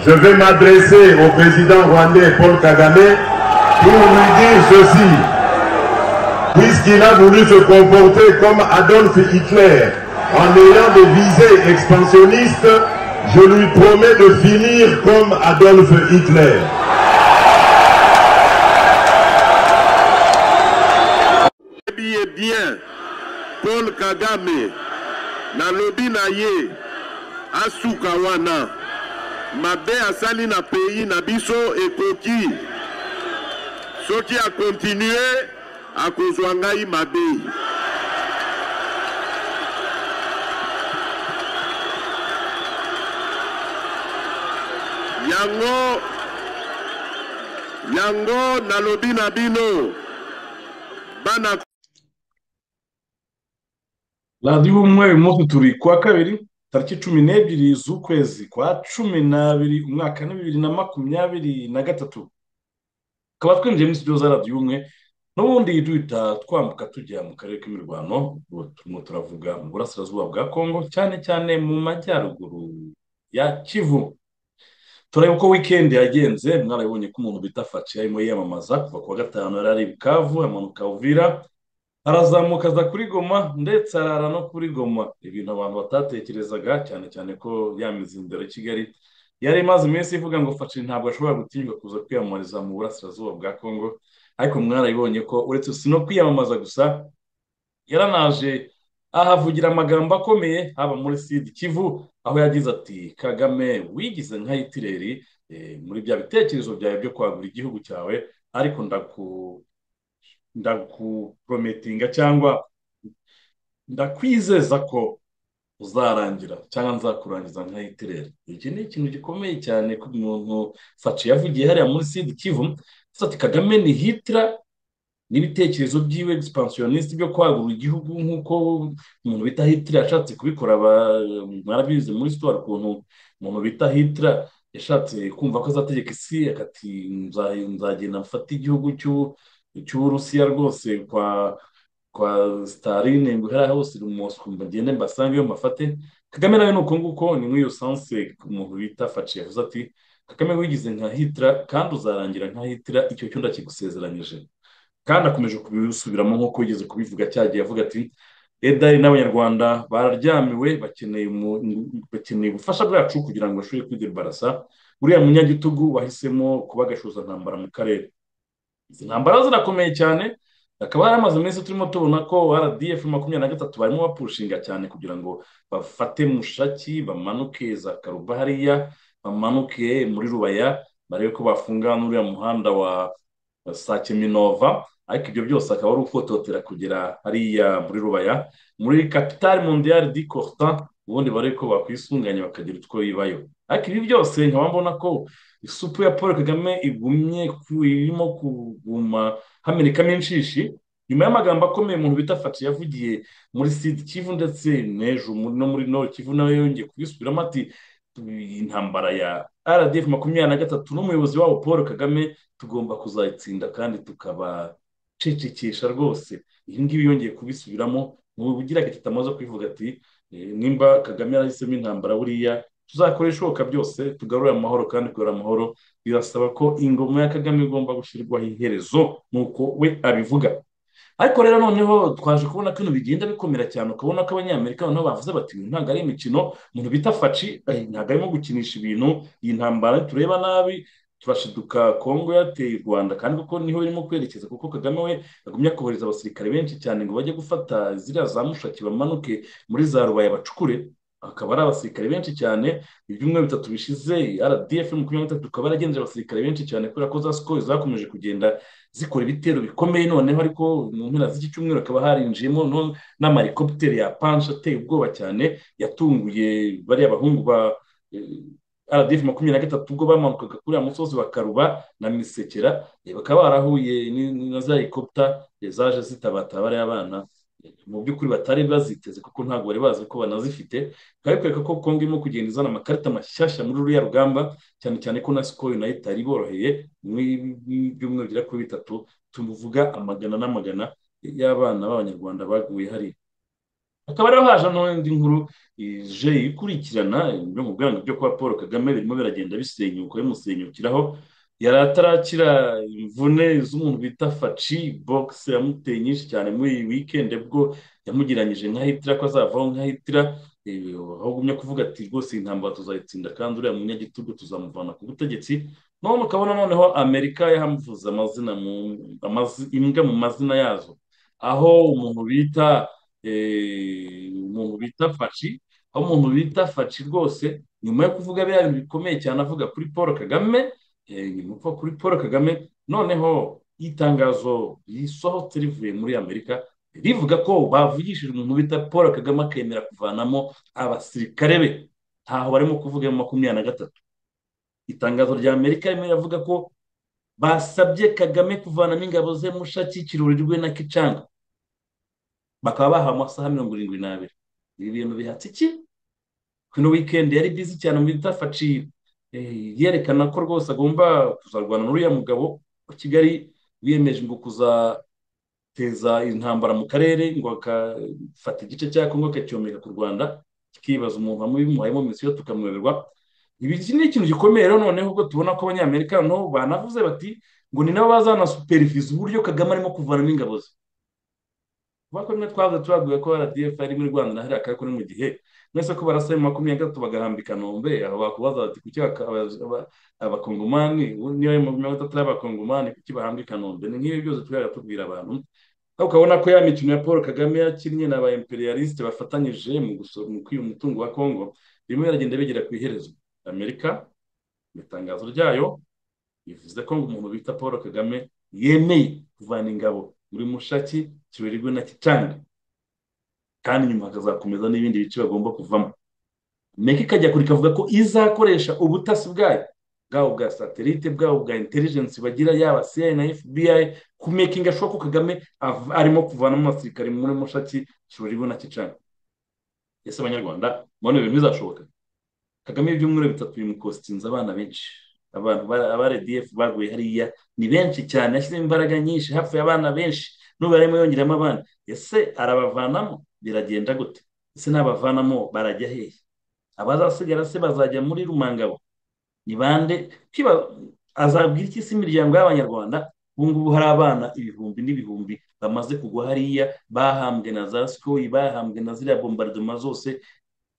Je vais m'adresser au président rwandais Paul Kagame pour lui dire ceci. Puisqu'il a voulu se comporter comme Adolf Hitler en ayant des visées expansionnistes, je lui promets de finir comme Adolf Hitler. Eh bien, bien, Paul Kagame, na lobi na ye asuka wana mabe asali na pays na biso ekoki soki akontinue akozwa ngai mabe yango yango nalobi na bino bana radiyo umwe uyu munsi turi ku wa kabiri tariki cumi n'ebyiri z'ukwezi kwa cumi n'abiri umwaka ni bibiri na makumyabiri na gatatu tukaba twinjiye muri studio za radiyo umwe n'ubundi duhita twambuka tujya mu karere k'imirwano ubu turimo turavuga mu burasirazuba bwa kongo cyane cyane mu majyaruguru ya kivu turareba uko wikendi yagenze mwarabibonye ko umuntu bita faci arimo yiyamamaza kuva ku wa gatanu yari ari i bukavu amanuka uvira arazamuka aza kuri goma ndetse arara no kuri goma ibintu abantu batatekerezaga cyane cyane ko ya mizindaro ya kigali yari imaze iminsi ivuga ngo faci ntabwo ashobora gutinyuka kuza kwiyamamariza mu burasirazuba bwa kongo ariko mwarabibonye ko uretse si no kwiyamamaza gusa yaranaje ahavugira amagambo akomeye haba muri sud kivu aho yagize ati kagame wigize nka hitireri eh, muri bya bitekerezo byawe byo kwagura igihugu cyawe ariko ndaku ndakuprometinga cyangwa ndakwizeza ko uzarangira cyangwa nzakurangiza nka hitireri iki ni ikintu gikomeye cyane ku muntu faci yavugiye hariya muri sidi kivu gusa ati kagame ni hitira n'ibitekerezo byiwe expansioniste byo kwagura igihugu nk'uko umuntu bita hitira yashatse kubikora aba- mwarabizi muri sitoro ukuntu umuntu bita hitira yashatse kumva ko azategeka isi akati "Nza- nzagenda mfata igihugu cy'u- cy'uburusiya rwose kwa kwa sitarine ngo hariya hose umunsi ngo ngende mbasangeyo mbafate kagame nawe ni uko nguko ni muri iyo sanse umuntu bita faci yavuze ati kagame wigize nka hitira kandi uzarangira nka hitira icyo cyo ndakigusezeranyije kandi akomeje kubisubiramo nk'uko yigeze kubivuga cyagiye avuga ati edari n'abanyarwanda bararyamiwe bakeneye umu- bakeneye ubufasha bwacu kugira ngo bashobore kwidebarasa uriya munyagitugu wahisemo kuba agashuza ntambara mu karere izi ntambara zirakomeye cyane hakaba hari amaze iminsi turimo tubona ko rdf makumyabiri na gatatu barimo bapurushinga cyane kugira ngo bafate mushaki bamanuke za karuba hariya bamanuke muri rubaya barebe ko bafunga n'uriya muhanda wa wa sake minova ariko ibyo byose akaba ari ukototera kugera hariya muri rubaya muri kapitali mondiyari di korta ubundi barebe ko bakwisunganya bakagira utwo bibayo ariko ibi byose nkaba mbona ko isupu ya paul kagame igumye ku- irimo kuguma hamenekamo inshishi nyuma y'amagambo akomeye umuntu bita faci yavugiye muri sidi kivu ndetse n'ejo muri- no muri nord kivu nawe yongeye kubisubiramo ati "Tubi- intambara ya rdf makumyabiri na gatatu n'umuyobozi wabo paul kagame tugomba kuzayitsinda kandi tukabacecekesha rwose ibi ngibi yongeye kubisubiramo ugira agatita amaze kubivuga ati "Eh, nimba kagame yarahisemo intambara buriya tuzakora ibishoboka byose tugarure amahoro kandi kugarura amahoro birasaba ko ingoma ya kagame igomba gushyirwaho iherezo nk'uko we abivuga ariko rero noneho twaje kubona ko ibintu bigenda bikomera cyane ukabona ko abanyamerika noneho bavuze bati "Ibi ntabwo ari imikino umuntu bita faci eh, ntabwo arimo gukinisha ibintu iyi ntambara tureba nabi turashiduka kongo yateye u rwanda kandi kuko niho irimo kwerekeza kuko kagame we yagumye kohereza abasirikare benshi cyane ngo bajye gufata ziriya za mushaki bamanuke muri za rubaya bacukure akaba ari abasirikare benshi cyane ibyumweru bitatu bishize rdf makumyabiri na gatatu ikaba yaragenje abasirikare benshi cyane kubera ko za sikoro zakomeje kugenda zikora ibitero bikomeye noneho ariko mu mpera z'iki cyumweru hakaba harinjiyemo no- n'amahelikopiteri ya panshi ateye ubwoba cyane yatunguye bariya bahungu ba eh, rdf makumyabiri na gatatu ubwo bamanukaga kuri ya musozi bakaruba na misekera eh, bakaba barahuye ni- ni- na za helikopita eh, zaje zitabata bariya bana mu by'ukuri batari baziteze kuko ntabwo bari bazi ko banazifite bikaba bikwereka ko kongo irimo kugenda izana amakarita mashyashya muri ruriya rugamba cyane cyane ko na sikoro yunayiti iboroheye byumweru bigera kuri bitatu tuvuga amagana n'amagana y'abana b'abanyarwanda baguye hariya hakaba rero haje n'indi nkuru ije ikurikirana byo mu bwanwa byo kuba paul kagame birimo biragenda bisenyuka bimusenyukiraho yari atarakira imvune z'umuntu bita faci bogisi yamuteye nyinshi cyane muri iyi wikendi bwo yamugiranyije nka hitira ko azavaho nka hitira aho ugumye kuvuga ati rwose iyi ntambara tuzayitsinda kandi uriya munyagitugu tuzamuvana ku butegetsi none ukabona noneho amerika yamuvuze imbwa mu mazina yazo aho umuntu bita umuntu bita faci aho umuntu bita faci rwose nyuma yo kuvuga biriya bintu bikomeye cyane avuga kuri paul kagame nkuko kuri paul kagame noneho itangazo risohotse rivuye muri amerika rivuga ko bavugishije umuntu bita paul kagame akemera kuvanamo abasirikare be ntaho barimo kuvuga makumyabiri na gatatu itangazo rya amerika rimwe riravuga ko basabye kagame kuvanamo ingabo ze mushaki kirori rwe na kicanga bakaba bahawe amasaha mirongo irindwi n'abiri ibi bintu bihatse iki kino wikendi yari bizi cyane mu bita faciye yerekana ko rwose agomba kuzarwana n'uriya mugabo wa kigali wiyemeje ngo kuzateza intambara mu karere ngo akafata igice cya kongo akacyomeka ku rwanda kikibaza umuntu hamwe bimuhayemo misiyo tukamweberwa iki ni ikintu gikomeye rero noneho ubwo tubona ko abanyamerika noneho banavuze bati ngo ni nabo bazanasuperiviza uburyo kagame arimo kuvanamo ingabo ze kuba ko rimwe twavuze turaguye ko rdf ari muri rwanda na hariya kari kuri mu gihe mwese ko barasaba makumyabiri na gatatu bagahambika nombe bakubaza bati kuki abakongomani niba ari makumyabiri na gatatu ari abakongomani kuki bahambika nombe ni nk'ibi byose tujya tubwira abantu ukabona ko ya mikino ya paul kagame yakinnye na ba imperialiste bafatanyije mu kwiba umutungo wa kongo rimwe biragenda bigera ku iherezo amerika mu itangazo ryayo bivuze ko umuntu bita paul kagame yemeye kuvana ingabo muri mushaki kibererwe na kitanga kandi nyuma hakazakomeza n'ibindi bice bagomba kuvamo meka ikajya kure ikavuga ko izakoresha ubutasi bwayo bwabo bwa satelite bwabo bwa intelligence bagira yaba CIA na FBI ku making ashobora ko Kagame arimo kuvanamo abasirikare muri mushaki kibererwe na kicana ese abanyarwanda mubona ibintu bizashoboka Kagame ibyumweru bitatu bimukostinze abana benshi abantu aba RDF baguye hariya ni benshi cyane yashyizemo imbaraga nyinshi hapfuye abana benshi n'ubu arimo yongeramo abana ese arabavanamo biragenda gute ese n'abavanamo barajya hehe abazasigara se bazajya muri rumangabo ni bande azabwira iki se imiryango y'abanyarwanda ubu ngubu hari abana ibihumbi n'ibihumbi bamaze kugwa hariya bahambwe na za sikoyi bahambwe na ziriya bombardoma zose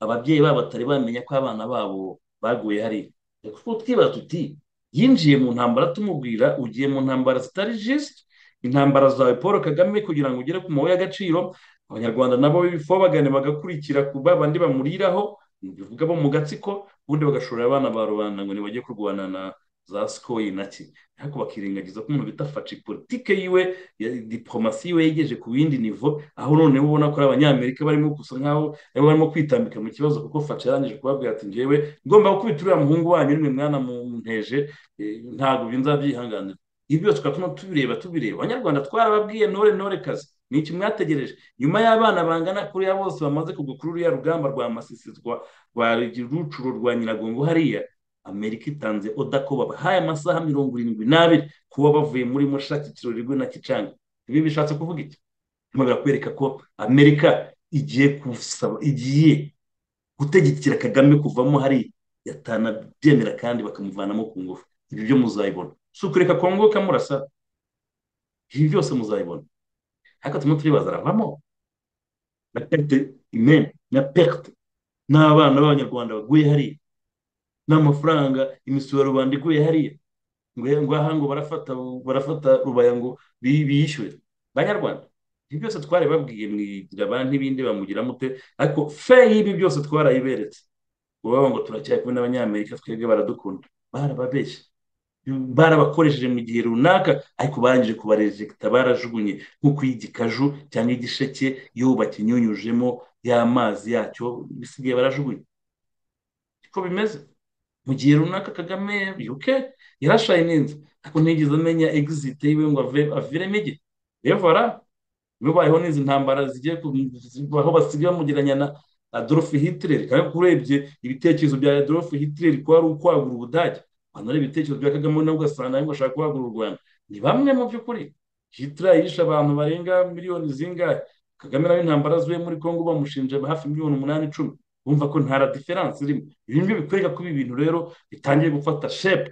ababyeyi babo batari bamenya ko abana babo baguye hariya kuko twibaza tuti yinjiye mu ntambara tumubwira ugiye mu ntambara zitari jisite intambara zawe paul kagame kugira ngo ugere ku mabuye y'agaciro abanyarwanda nabo bifobagane bagakurikira ku bandi bamuriraho bivuga bo mu gatsiko ubundi bagashorera abana ba rubanda ngo ntibajye kurwana na za sikoyi na ki ariko bakirengagiza ko umuntu bita faci politike yiwe diporomasi yiwe yegeje ku bindi nivo aho noneho ubona ko ari abanyamerika barimo gusa nkaho nabo barimo kwitambika mu kibazo kuko faci yarangije kubabwira ati ngewe ngomba gukubita uriya muhungu wanyu nimwe mwana mu nteje ntabwo nzabyihanganira ibi byose twatuma tubireba tubireba abanyarwanda twarababwiye ntore ntore kazi ni iki mwategereje nyuma y'abana bangana kuriya bose bamaze kugwa kuri ruriya rugamba rwa masisi rwa rucuro rwa nyiragongo hariya amerika itanze oda ko babahaye amasaha mirongo irindwi n'abiri kuba bavuye muri mushaki kirorirwe na kicanga ibi bishatse kuvuga iki nyuma birakwereka ko amerika igiye gusaba igiye gutegekera kagame kuvamo hariya yatanabyemera kandi bakamuvanamo ku ngufu ibi byo muzayibona si ukureka kongo kamurasa ibi byose muzabibona ariko turimo turibaza aravamo na perte imene na perte n'abana b'abanyarwanda baguye hariya n'amafaranga imisoro rubanda iguye hariya ngo aha ngo barafata barafata rubaya ngo biyishyure banyarwanda ibi byose twarababwiye mwigira banki n'ibindi bamugira mute ariko fe y'ibi byose twarayiberetse ngo ngo turacyari kumwe n'abanyamerika twebwe baradukunda barababeshye barabakoresheje mu gihe runaka ariko barangije kubarejegita barajugunye nk'uko igikaju cyangwa igisheke iyo bakinyunyujemo y'amazi yacyo bisigaye barajugunye niko bimeze mu gihe runaka kagame yuke yarashaye neza ariko ntigeze amenya egizite yiwe ngo aviremo igihe revora bibayeho n'izi ntambara zigiye aho basigaye bamugeranya na adolphe hitler kandi urebye ibitekerezo bya adolphe hitler ko ari ukwagura ubudage abantu ari ibitekerezo bya kagame nabwo ugasanga ariko ashaka kwagura u rwanda ni bamwe mu by'ukuri hitler yishe abantu barenga miliyoni zingahe kagame nawe intambara zuye muri congo bamushinje hafi miliyoni umunani icumi bumva ko nta diferanse irimo ibi ng'ibi bikwereka ko ibi bintu rero bitangiye gufata shepu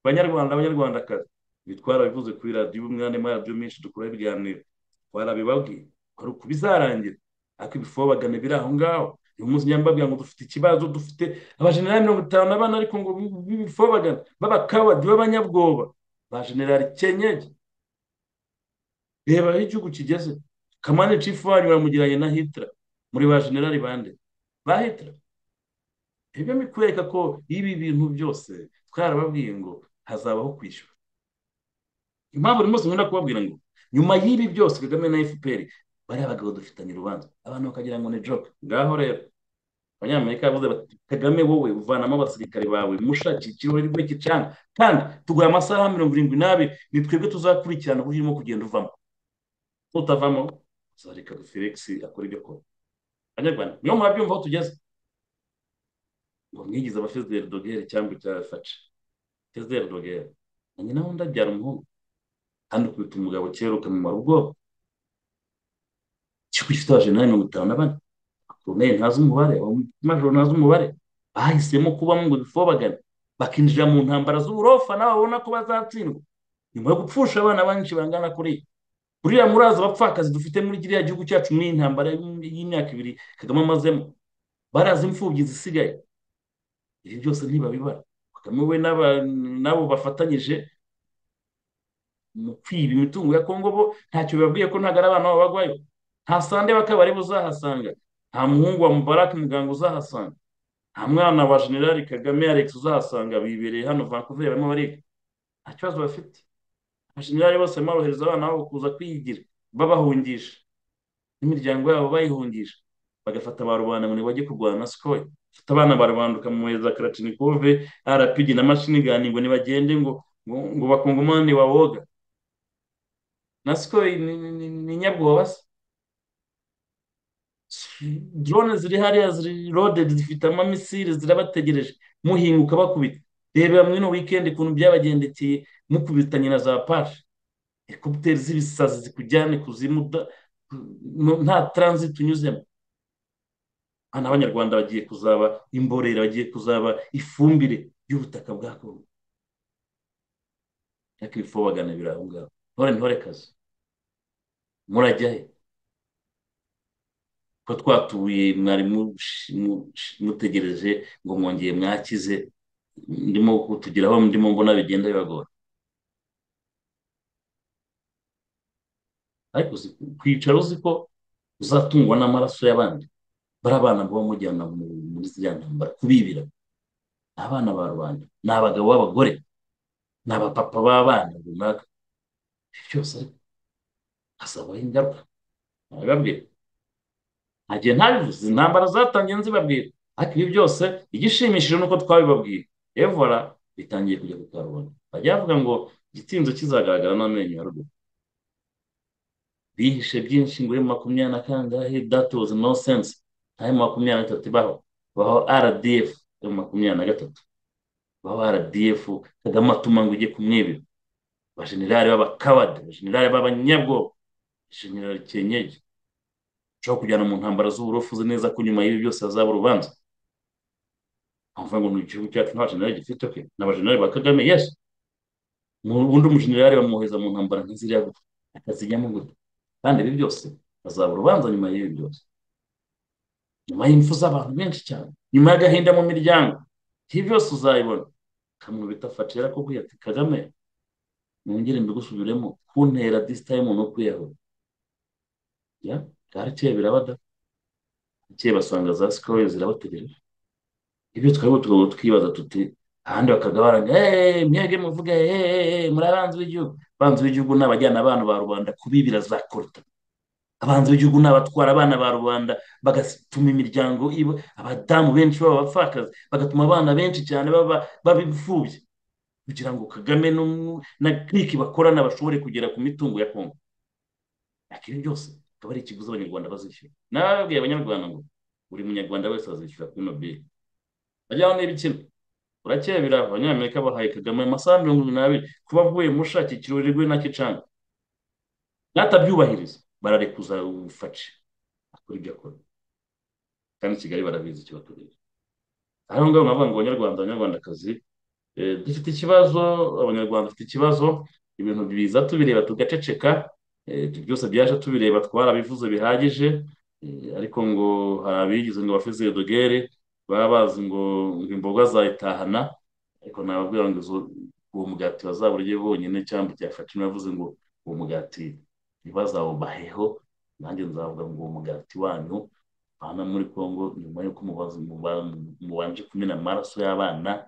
banyarwanda abanyarwandakazi bitwara bivuze kuri radiyo umwanya maradiyo menshi dukora ibiganiro twarabibabwiye ko ari uko bizarangira ariko ibifobagane biri aho ngaho uyu munsi nyambaga ngo dufite ikibazo dufite abajenerali mirongo itanu n'abana ariko ngo b'ibifobagana b'abakabadi b'abanyabwoba ba generali kenyege reba aho igihugu kigeze kamani cifu wanyu baramugiranye na hitira muri ba generali bande ba hitira ibyo bikwereka ko ibi bintu byose twarababwiye ngo hazabaho kwishyura impamvu buri munsi nkunda kubabwira ngo nyuma y'ibi byose kagame na fpr bariya bagabo dufitanye urubanza abantu bakagira ngo ni joke ngaho rero abanyamerika bavuze bati kagame wowe uvanamo abasirikare bawe mushakira ikirori muri iki cyanya kandi tuguha amasaha mirongo irindwi n'abiri ni twebwe tuzakurikirana uburyo urimo kugenda uvamo utavamo uzareka felix akora ibyo akora abanyarwanda niyo murabyumva aho tugeze ngo mwigize abafezeri dogere cyangwa icya faci fezeri dogere nanjye nawe ndabyara umuhungu kandi ukubita umugabo kera ukamumara ubwoba ikigo gifite abajenerali mirongo itanu na bane abakoroneri ntazi umubare amajoro ntazi umubare bahisemo kubamo ngo bifobagane bakinjira mu ntambara z'uburofa nawe babona ko bazatsindwa nyuma yo gupfusha abana benshi bangana kuriya buriya murazi abapfakazi dufite muri kiriya gihugu cyacu muri iyi ntambara y'imyaka ibiri kagame amazemo barazi imfubyi zisigaye ibi byose ntibabibara kagame we n'abo bafatanyije mu kwiba imitungo ya kongo bo ntacyo bibabwiye ko ntabwo ari abana b'abagwayo nta sande w'akabari uzahasanga nta muhungu wa mubarake muganga uzahasanga nta mwana wa generali kagame alex uzahasanga bibereye hano vancouver barimo bariga nta kibazo bafite abajenerali bose barimo barohereza abana babo kuza kwigira babahungisha n'imiryango yabo bayihungisha bagafata ba rubanda ngo ntibajye kurwana na sikoye bafata abana barabanduka mu muheza karatinikove arapigi na mashini gani ngo ntibagende ngo ngo bakungumane wawoga na sikoye ni nyabwoba se drone ziri hariya ziri rodedi zifite amamisire zirabategereje muhinguka bakubita reba mwino wikendi ukuntu byabagendekeye mukubitanye na za paje ekubiteri z'ibisazi zikujyane kuzimu nta taranziti unyuzemo hano abanyarwanda bagiye kuzaba imborera bagiye kuzaba ifumbire y'ubutaka bwa kongo ariko ibifobagane biri aho ngaho ntore ntore kazi murajyahe ko twatuye mwari mutegereje ngo mwongeye mwakize ndimo kutugeraho ndimo mbona bigenda bibagora ariko kwicara uzi ko uzatungwa n'amaraso y'abandi bari abana baba mujyana muri ziriya ntambara kubibira ni abana ba rubanda ni abagabo b'abagore ni abapapa b'abana runaka ibyo byose ariko hazabaho ingaruka ntabibabwira ntagiye ntabivuze intambara zatangiye nzibabwira ariko ibi byose igishimishije nuko twabibabwiye evora bitangiye kujya ku karubanda bajya bavuga ngo igitinzo kizagaragara n'amenyo ya ruguru bihishe byinshi ngo mu makumyabiri na kangahe dati wozi no sense ntayo mu makumyabiri na gatatu ibaho baho rdf yo mu makumyabiri na gatatu baho rdf kagame atuma ngo ujye kumwibira abajenerali b'abakabadi abajenerali b'abanyabwoba abajenerali kenyege ushobora kujyana mu ntambara z'uburofu uzi neza ko nyuma y'ibi byose hazaba urubanza nkavuga ngo ni igihugu cyacu nta generali gifite oke ni abajenerali ba kagame yesi ubundi umujenerali bamwohereza mu ntambara nk'iziriya gutya akazijyamo gutya kandi ibi byose hazaba urubanza nyuma y'ibi byose nyuma y'imfu z'abantu benshi cyane nyuma y'agahinda mu miryango ibi byose uzayibona kamubita facera ko kwiyata kagame mwongere mbigusubiremo kuntera disitayime no kwiyahura garakeye birabada garakeye basanga za sikoye zirabategereje ibyo twariho tukaba twibaza tuti ahandi bakaga baraga eee mwebwe muvuge eee muri abanzi b'igihugu abanzi b'igihugu ni abajyana abana ba rubanda kubibira za koruta abanzi b'igihugu ni abatwara abana ba rubanda bagatuma imiryango iba abadamu benshi baba abapfakazi bagatuma abana benshi cyane baba baba imfubyi kugira ngo kagame na kiriki bakorana bashobore kugera ku mitungo ya kongo akeneye byose akaba ari ikiguzi abanyarwanda bazishyura nababwiye abanyarwanda ngo buri munyarwanda wese azishyura kuri nobile bajyaho niba ikina urakebera abanyamerika bahaye kagame amasaha mirongo irindwi n'abiri kuba avuye mushakira ikirori rwe na kicanga natabyubahiriza bararekuza ubufashe akora ibyo akora kandi i kigali barabizi icyo bategereje aho ngaho ngaho ngo abanyarwanda abanyarwandakazi dufite ikibazo abanyarwanda dufite ikibazo ibintu biza tubireba tugaceceka byose byaje tubireba twarabivuze bihagije ariko ngo hari abigize ngo bafeze dogere baba bazi ngo imboga zayitahana ariko nababwira ngo uwo mugati bazaburye bonyine cyangwa icyafashije bavuze ngo uwo mugati ntibazawubaheho nanjye nzavuga ngo uwo mugati wanyu hano muri congo nyuma y'uko mubanje kumena amaraso y'abana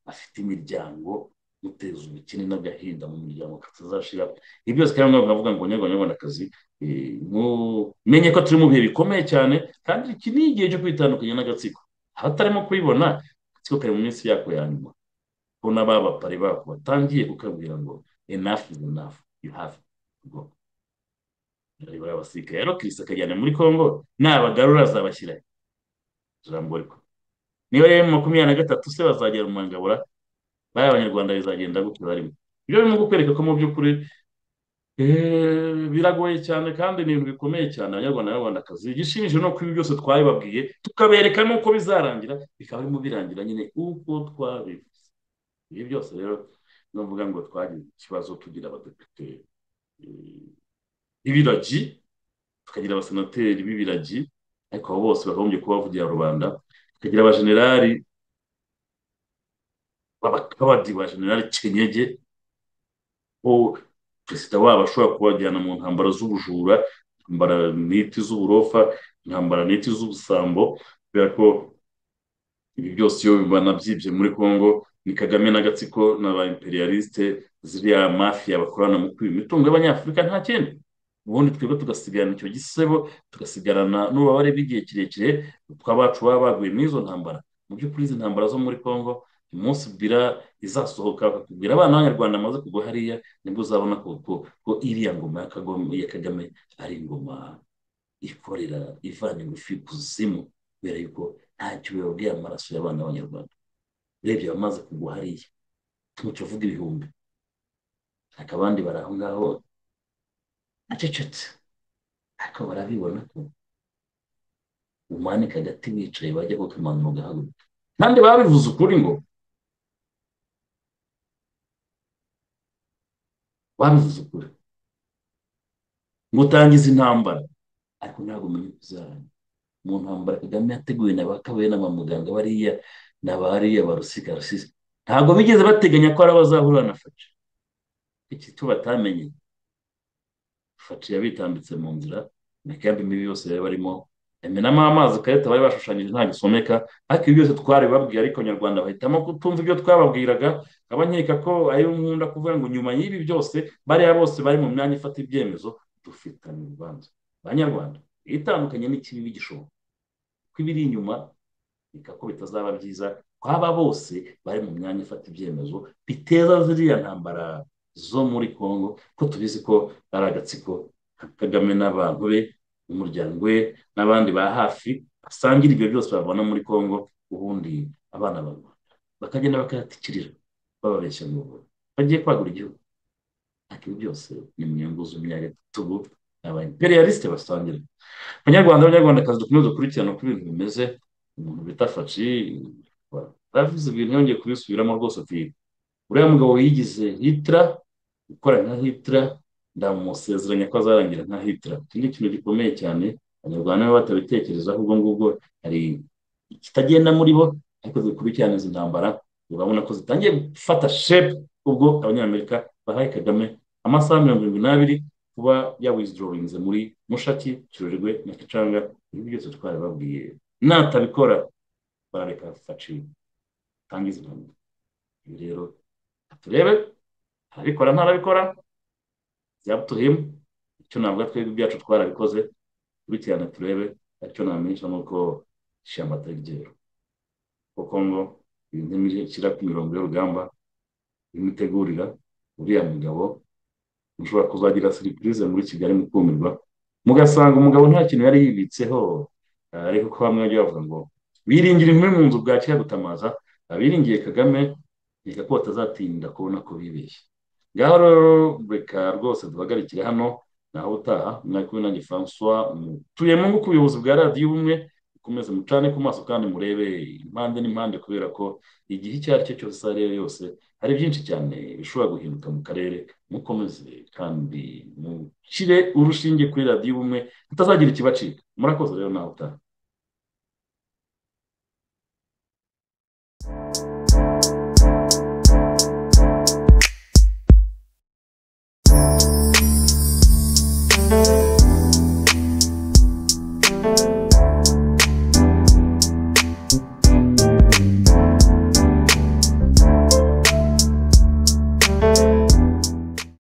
afite imiryango muteza ubukene n'agahinda mu miryango katazashira ibi byose kandi ntabwo navuga ngo abanyarwandakazi mumenye ko turi mu bihe bikomeye cyane kandi iki ni igihe cyo kwitandukanya n'agatsiko abatarimo kubibona agatsiko kari mu minsi yako ya nyuma ko n'ababapari bako batangiye kukabwira ngo enough is enough you have to go barabasirikare rero kirisi akajyana muri congo nabagarura azabashyiraho ijambo rikuru niba rero makumyabiri na gatatu se bazagera mu mangabura bari abanyarwanda bizagenda gutyo barimo ibyo birimo kukwereka ko mu by'ukuri biragoye cyane kandi ni ibintu bikomeye cyane abanyarwanda n'abanyarwandakazi igishimishije ni uko ibi byose twabibabwiye tukabereka n'uko bizarangira bikaba birimo birangira nyine uko twabivuze ibi byose rero nuvuga ngo twagize ikibazo tugira abadepite b'ibiragi tukagira abasenateri b'ibiragi ariko abo bose bagombye kuba bavugira rubanda tukagira abajenerali babadiba generali kenyege ko perezida wabo ashobora kubajyana mu ntambara z'ubujura intambara n'iti z'uburofa intambara n'iti z'ubusambo kubera ko ibi byose iyo banabyibye muri congo ni kagame n'agatsiko na ba imperialiste ziriya mafiya bakorana mu kwiba imitungo y'abanyafurika nta kindi ubundi twebwe tugasigarana icyo gisebo tugasigarana n'ububabare bw'igihe kirekire twabacu baba baguye muri izo ntambara mu by'ukuri izi ntambara zo muri congo umunsi bira izasohoka bakakubwira abana b'abanyarwanda bamaze kugwa hariya nibwo uzabona ko iriya ngoma ya kagame ari ingoma ikorera ivana ingufu kuzimu kubera yuko ntacyo bibabwiye amaraso y'abana b'abanyarwanda urebye abamaze kugwa hariya ntacyo uvuga ibihumbi ariko abandi bari aho ngaho acecetse ariko barabibona ko umanika agati wicaye bajya kukamanura ugahaguruka kandi babivuze ukuri ngo babivuze ukuri ngo utangize intambara ariko ntabwo umenya uko uzaranga mu ntambara kagame yateguye na ba kabere na ba muganga bariya na ba hariya ba rusika rusisi ntabwo bigeze bateganya ko ari abazahurira na faci iki cyo batamenye faci yabitambitse mu nzira imikaya mibi yose yari barimo imenamo amazi karita bari bashushanyije nta gisomeka ariko ibi byose twaribabwiye ariko nyarwanda bahitamo kutumva ibyo twababwiraga nkeka ko ariyo nkunda kuvuga ngo nyuma y'ibi byose bariya bose bari mu myanya ifata ibyemezo dufitanye urubanza abanyarwanda itandukanye n'ikibi gishoboka kuko ibiri inyuma reka ko bitazaba byiza ko aba bose bari mu myanya ifata ibyemezo biteza ziriya ntambara zo muri congo ko tubizi ko ari agatsiko kagame n'abantu be umuryango we n'abandi ba hafi basangira ibyo byose babona muri congo ubundi abana barwanda bakagenda bakayatikirira bababeshya mu bubura bagiye kwagura igihugu ariko ibi byose ni mu nyungu z'imyaka tubu aba imperialiste basangira abanyarwanda abanyarwandakazi dukomeze gukurikirana uko ibintu bimeze umuntu bita faci baravuze ibintu yongeye kubisubiramo rwose ati uriya mugabo yigize hitira ukora nka hitira ndamusezeranya ko azarangira nka hitira iki ni ikintu gikomeye cyane abanyarwanda niba batabitekereza ahubwo ngubwo hari ikitagenda muri bo ariko zikurikirana izi ntambara urabona ko zitangiye gufata shepu ubwo abanyamerika bahaye kagame amasaha mirongo irindwi n'abiri kuba yawizidorinze muri mushaki kirorirwe na kicanga ibi byose twari babwiye natabikora barareka faci tangiza intambara ibi rero turebe arabikora ntarabikora up to him icyo navuga twebwe ibyacu twarabikoze dukurikirane turebe aricyo namenyesha ni uko ishyamba atari ryera kuko ngo ibintu bishyira ku mirongo y'urugamba imitegurira uriya mugabo ushobora kuzagira siripurize muri kigali mu kumirwa mugasanga umugabo nta kintu yari yibitseho ariko ko bamwe bajya bavuga ngo biringira inkumi mu nzu bwakira gutamaza biringiye kagame reka ko batazatinda kubona ko bibeshye ngaho rero reka rwose duhagarikire hano naho utaha mwari kumwe nanjye francois tuye mu ku buyobozi bwa radiyo ubumwe mukomeze mucane ku maso kandi murebe impande n'impande kubera ko igihe icyo ari cyo cyose iyo ari yo yose hari byinshi cyane bishobora guhinduka mu karere mukomeze kandi mushyire urushinge kuri radiyo ubumwe tutazagira ikibacika murakoze rero nawe utaha